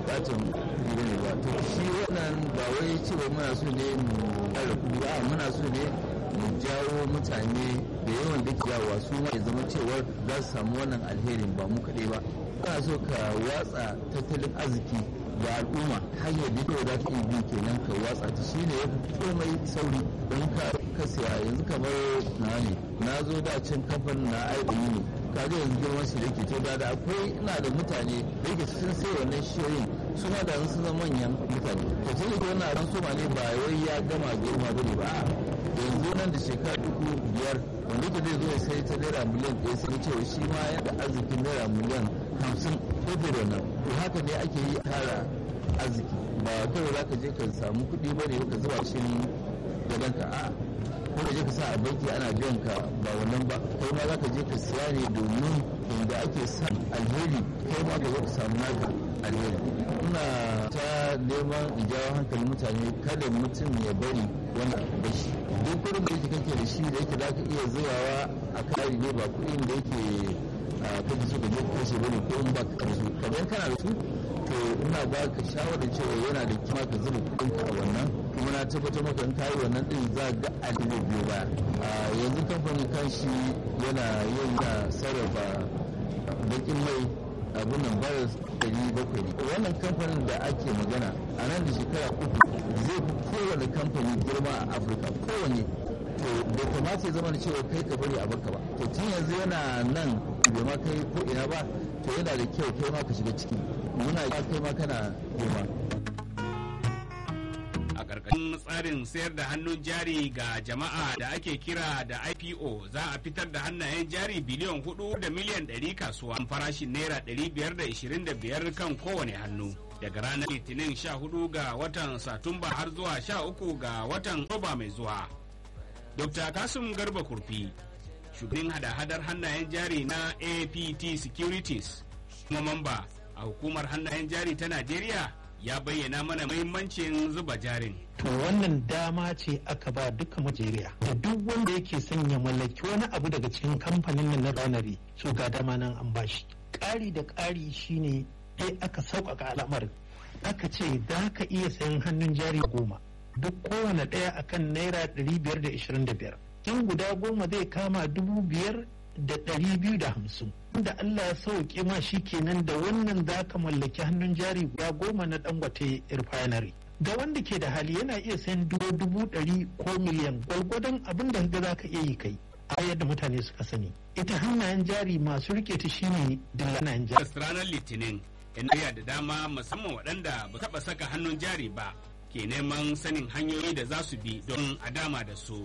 bukatan kuɗi ne ba to shi wannan ba wai cewa muna so ne mu ƙara kuɗi ba muna so ne mu jawo mutane da yawan da jawa su ma ya zama cewar za su samu wannan alherin ba mu kaɗai ba kana so ka watsa tattalin arziki da al'umma hanyar da kawai za ta iya bi kenan ka watsa ta shi ne ya fi komai sauri don ka ka siya yanzu kamar na ne na zo da can kamfanin na aiki ne ka ga yanzu girman shi da ke to da akwai ina da mutane da yake sun sai wannan shiyoyin su ma da sun zama manyan mutane to sai da wannan ran soma ne ba wai ya gama girma bane ba yanzu nan da shekara uku biyar wanda ke zai zo ya sai ta naira miliyan ɗaya sai cewa shi ma yana arzikin naira miliyan hamsin ko da wannan to haka ne ake yi tara arziki ba kawai za ka je ka samu kuɗi ba ne ka zuba shi gadon ka a ko ka je ka sa a banki ana biyan ka ba wannan ba kai ma za ka je ka siya ne domin inda ake sa alheri kai ma ka zo ka samu naka alheri ina ta neman in jawo hankalin mutane kada mutum ya bari wani bashi duk kuɗin da yake kake da shi da yake za ka iya zubawa a kari ne ba kuɗin da yake kake so ka je ka kashe bane ko in ba ka su kamar kana da su to ina ba ka shawarar cewa yana da kima ka zuba kuɗin ka a wannan kuma na tabbatar maka in kayi wannan din za ga adilo biyu baya yanzu kamfanin kanshi yana yin na sarrafa bakin mai abin nan baras ɗari bakwai ne wannan kamfanin da ake magana a nan da shekara uku zai fi kowane kamfani girma a afirka kowane to bai kamata ya zama da cewa kai ka bari a baka ba to tun yanzu yana nan bai ma kai ko ina ba to yana da kyau kai ma ka shiga ciki muna ya kai ma kana girma a ƙarƙashin tsarin sayar da hannun jari ga jama'a da ake kira da ipo za a fitar da hannayen jari biliyan hudu da miliyan ɗari kasuwa farashin naira ɗari biyar da ishirin da biyar kan kowane hannu daga ranar litinin sha hudu ga watan satumba har zuwa sha uku ga watan roba mai zuwa dr kasim garba kurfi shugaban hada-hadar hannayen jari na apt securities kuma mamba a hukumar hannayen jari ta najeriya ya bayyana mana muhimmancin zuba jarin. To wannan dama ce aka ba duka Najeriya da duk wanda yake son ya mallaki wani abu daga cikin kamfanin nan na ranari so ga dama nan an bashi. Ƙari da ƙari shine dai aka sauƙaƙa al'amarin. Aka ce za ka iya sayan hannun jari goma duk kowane ɗaya akan naira ɗari biyar da ishirin da biyar. In guda goma zai kama dubu biyar da ɗari biyu da hamsin. da Allah ya sauke ma shi kenan da wannan za ka mallaki hannun jari guda goma na dangote refinery ga wanda ke da hali yana iya sayan dubu dubu ɗari ko miliyan gwalgwadon abin da ga za ka iya yi kai a yadda mutane suka sani ita hannayen jari masu rike ta shine dillanan jari ranar litinin yan da dama musamman waɗanda ba taɓa saka hannun jari ba ke neman sanin hanyoyi da za su bi don a dama da su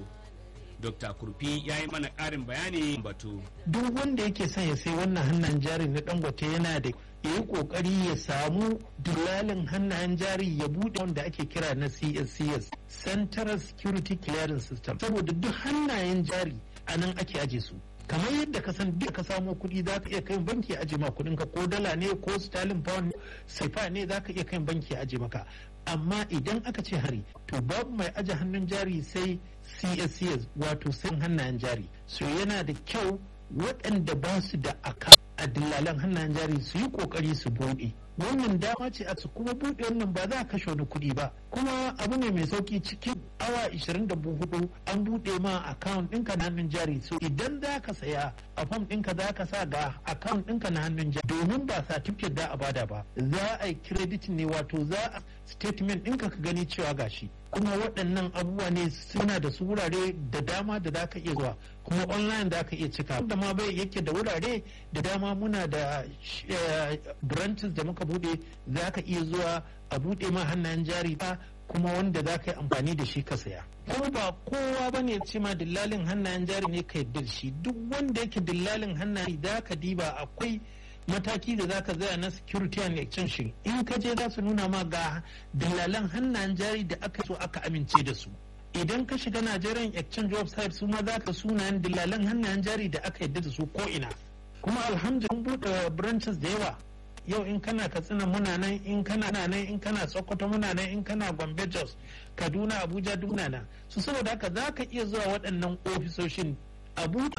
Dr. Kurfi ya yi mana ƙarin bayani batu. Duk wanda yake son ya sai wannan hannayen jari na dangote yana da ya yi ƙoƙari ya samu dillalin hannayen jari ya buɗe wanda ake kira na CSCS Central Security Clearance System. Saboda duk hannayen jari a nan ake aje su. kamar yadda ka san duk ka samo kuɗi za ka iya kai banki aje ma kuɗin ka ko dala ne ko sterling pound sefa ne za ka iya kai banki aje maka amma idan aka ce hari to babu mai aje hannun jari sai cscs wato sai hannayen jari so yana da kyau waɗanda ba su da aka a dillalan hannayen jari su yi ƙoƙari su buɗe wannan dama ce a su kuma buɗe wannan ba za a kashe wani kuɗi ba kuma abu ne mai sauki cikin awa 24 an buɗe ma account ɗinka na hannun jari so idan za ka saya a fam ɗinka za ka sa ga account ɗinka na hannun jari domin ba certificate da a bada ba za a yi credit ne wato za a statement ɗinka ka gani cewa gashi kuma waɗannan abubuwa ne suna da su wurare da dama da za ka iya zuwa kuma online da ka iya cika da ma bai yake da wurare da dama muna da branches da muka bude za ka iya zuwa a bude ma hannayen jari ba kuma wanda za ka yi amfani da shi ka saya kuma ba kowa ba ne ce ma dillalin hannayen jari ne ka yarda da shi duk wanda yake dillalin hannayen za ka diba akwai mataki da zaka zaya na security and exchange in ka je za su nuna ma ga dalalan hannayen jari da aka so aka amince da su idan ka shiga Nigerian exchange website su ma za ka sunayen dalalan hannayen jari da aka yadda da su ko ina kuma alhamdulillah buɗe branches da yawa yau in kana katsina muna nan in kana nan in kana sokoto muna nan in kana gombe jos kaduna abuja duk nan su saboda haka za ka iya zuwa waɗannan ofisoshin abu